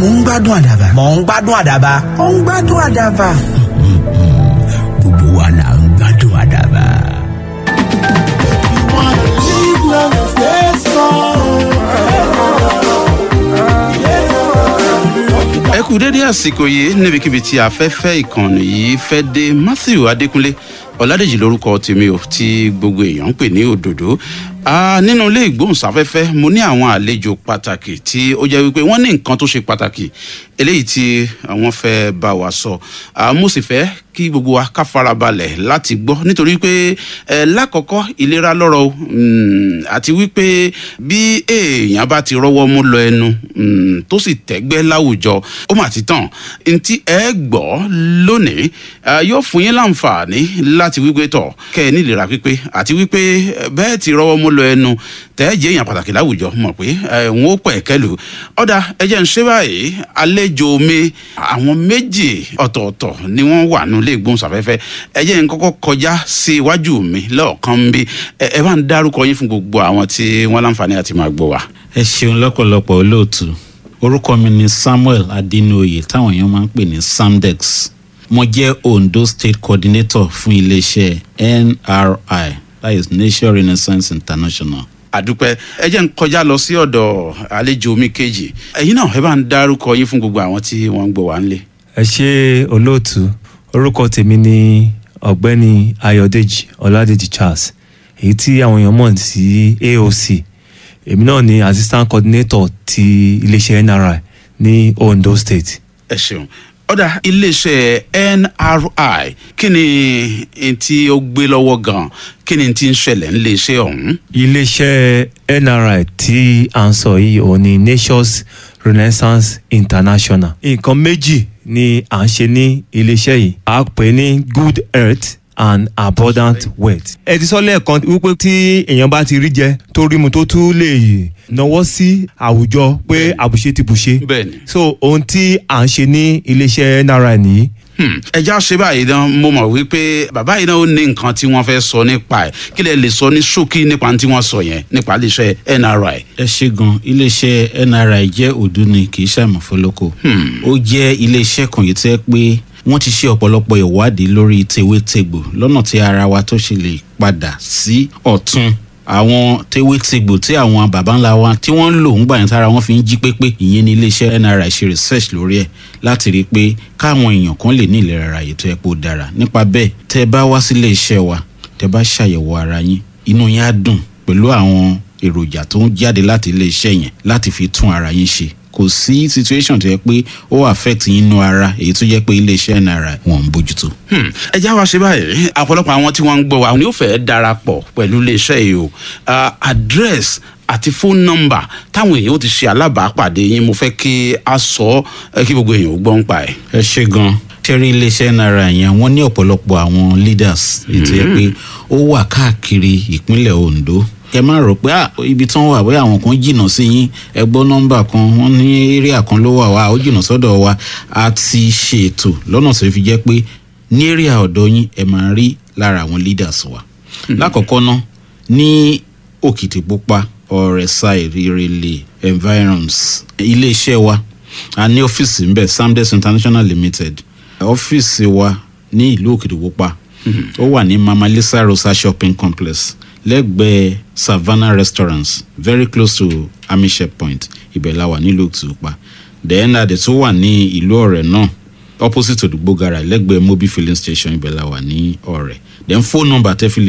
mò ń gbádùn àdàbà. mò ń gbádùn àdàbà. mò ń gbádùn àdàbà. gbogbo wa là ń gbádùn àdàbà. ẹ kú dédé àsìkò yìí níbikíbi tí afẹ́fẹ́ ìkànnì yìí fẹ́ dé matthew adékúnlé ọ̀làdèjì lórúkọ tèmi ò tí gbogbo èèyàn ń pè ní òdòdó Ah, nínú ilé ìgbóhùnsáfẹ́fẹ́ mo ní àwọn àlejò pàtàkì tí ó jẹ́ wípé wọ́n ní nǹkan tó ṣe pàtàkì eléyìí tí wọ́n fẹ́ bá wa sọ Ah, mo sì fẹ́ kí gbogbo wa ká farabalẹ̀ láti gbọ́ nítorí pé ẹ lákọ̀ọ́kọ́ ìlera lọ́rọ̀ o Mm, àti wípé bí èèyàn bá ti rọ́wọ́ mú lọ ẹnu mm, tó sì tẹ́gbẹ́ láwùjọ ó mà ti tàn ntí ẹ gbọ́ lónìí ah, yóò fún yín láǹfààní láti wípé tọ̀ kẹ́ ẹ nílera pípé àti wípé eh, bẹ́ẹ̀ ti rọ́wọ́ mú lọ ẹnu tẹ́ẹ̀jẹ̀ èèyàn pàtàkì láwùjọ mọ̀ pé ẹ̀ ń ó pẹ̀ kẹlù ọ̀dà ẹ̀jẹ̀ ń ṣe báyìí àlejò mi àwọn méjì ọ̀tọ̀ọ̀tọ̀ ni wọ́n wà nílé ìgbóhùnsáfẹ́fẹ́ ẹ̀jẹ̀ ń kọ́kọ́ kọjá sí iwájú mi lọ́ọ̀kan bí ẹ ẹ bá ń dárúkọ yín fún gbogbo àwọn tí wọ́n láǹfààní àti máa gbọ́ wa. ẹ ṣeun lọ́pọ̀lọpọ̀ olóòtú orúkọ mi ni samuel adinoye táwọn èèyàn máa ń pè ní samdex mo jẹ́ ondo state coordinator fún iléeṣẹ́ nri that is nation renaissance international. àdúpẹ́ ẹ jẹ́ ń kọjá lọ sí ọ̀dọ̀ àlejò mi kejì ẹ̀yin náà ẹ bá ń dárúkọ yín fún gbogbo àwọn tí wọ́n ń gbọ́ wa ńlẹ̀. ẹ ṣe olóòtú orúkọ tèmi ni ọ̀gbẹ́ni ayọ̀dèjì ọládèjì charles èyí tí àwọn èèyàn mọ̀ sí aoc èmi náà ni assistant coordinator ti iléeṣẹ́ nri ní ondo state. ẹ ṣeun ọ̀dà iléeṣẹ́ nri kí ni n tí ó gbé lọ́wọ́ gan-an kí ni n tí ń ṣẹlẹ̀ níléeṣẹ́ ọ̀hún. iléeṣẹ́ nri tí à ń sọ yìí òun ni nations renaissance international nǹkan méjì ni à ń ṣe ní iléeṣẹ́ yìí a pè ní good health and abundant wealth. ẹ ti sọ lẹ́ẹ̀kan wípé tí èèyàn bá ti rí jẹ tó rí mu tó tún lè náwó sí àwùjọ pé àbùṣe ti bùṣe. bẹ́ẹ̀ni. so ohun tí à ń ṣe ní iléeṣẹ́ nri nìyí Hmm, ẹ já ṣe báyìí dán mo mọ̀ wípé bàbá yìí náà ó ní nǹkan tí wọ́n fẹ́ sọ nípa ẹ̀ kí lẹ lè sọ ní ṣókí nípa tí wọ́n sọ yẹn nípa iléeṣẹ́ nri. ẹ ṣe gan iléeṣẹ́ nri jẹ́ òdu ni kì í ṣàmùfólókò ó jẹ́ iléeṣẹ́ kan yìí tẹ́ pé wọ́n ti ṣe ọ̀pọ̀lọpọ̀ ìwádìí lórí tewétegbò lọ́nà tí ara wa tó ṣe lè padà sí ọ̀tún àwọn tewétegbò tí àwọn baba ńlá wa tí wọ́n ń lò ń gbà yẹn tára wọn fi ń jí pépé ìyẹn ní iléeṣẹ́ nri ṣe research lórí ẹ̀ láti rí i pé káwọn èèyàn kan lè ní ìlera ara yìí tó yẹ kó dára nípa bẹ́ẹ̀ tẹ́ bá wá sílé iṣẹ́ wa tẹ́ bá ṣàyẹ̀wò ara yín inú yín á dùn pẹ̀lú àwọn èròjà tó ń jáde láti ilé iṣẹ́ yẹn láti fi tún ara yín ṣe kò sí situation tó yẹ pé ó affect yín nínú ara èyí tó jẹ́ pé iléeṣẹ́ nri wọn ń bójútó. Hmm, ẹ já wa ṣe báyìí ọ̀pọ̀lọpọ̀ àwọn tí wọ́n ń gbọ́ wa ni ó fẹ́ darapọ̀ pẹ̀lú iléeṣẹ́ yìí o Ah, address àti phone number táwọn èèyàn ó ti ṣe alábàápàdé yín mo fẹ́ kí a sọ ẹ kí gbogbo èèyàn ó gbọ́ ń pa ẹ̀. ẹ ṣe gan tẹ́rí iléeṣẹ́ náírà yẹn wọ́n ní ọ̀pọ̀lọpọ̀ àwọn leaders ètò yẹ pé ó wà káàkiri ìpínlẹ̀ ondo kẹ má rò pé ah, ibi tí wọ́n wà bóyá àwọn kan jìnnà sí yín ẹ gbọ́ nọ́mbà kan wọ́n ní area kan ló wà wá ó jìnnà sọ́dọ̀ wa a ti ṣètò lọ́nà tó fi jẹ́ pé ní area ọ̀dọ̀ yín ẹ máa rí lára àwọn leaders wa lákọ̀ọ́kọ́ ná ní òkìtìpupa ọ̀rẹ́sà ìrẹ̀lẹ̀ environs iléeṣẹ́ wa a ní ọ́fíìsì ńbẹ samdes international limited ọ́fíìsì wa ní ìlú òkìtìpupa ó wà ní mama lisa rosa shopping complex lẹ́gbẹ̀ẹ́ savannah restaurants very close to amishe point ibẹ̀ la wà nílùú òkìtìpupa then adé tó wà ní ìlú ọ̀rẹ́ náà opposite odugbo gara lẹ́gbẹ̀ẹ́ mobil filling station ibẹ̀ la wà ní ọ̀rẹ́ then phone number tẹ́ fi lè